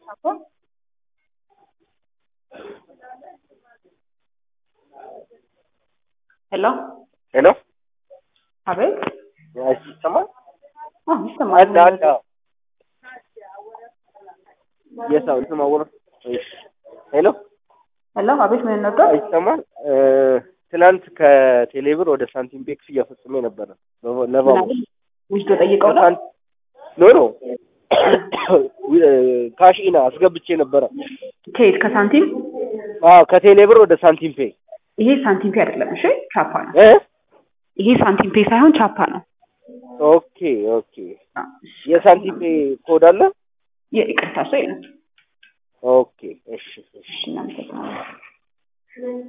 ሄሎ ሄሎ አቤት። ይሰማል? አዎ ይሰማል። አንድ አንድ አዎ። የሰው ልትማወር ሄሎ ሄሎ አቤት። ምን ነበር? ይሰማል? ትናንት ከቴሌብር ወደ ሳንቲም ቤክ ክፍያ ፈጽሜ ነበረ ለባቡ ውስዶ ጠይቀው ነው። ኖ ኖ ካሽ ኢና አስገብቼ ነበረ። ከየት ከሳንቲም? አዎ ከቴሌብር ወደ ሳንቲም ፔ ይሄ ሳንቲም ፔ አይደለም። እሺ ቻፓ ነው። እ ይሄ ሳንቲም ፔ ሳይሆን ቻፓ ነው። ኦኬ ኦኬ። የሳንቲም ፔ ኮድ አለ? ይቅርታ፣ ሰው የለም። ኦኬ እሺ እሺ። እሺ እናመሰግናለን።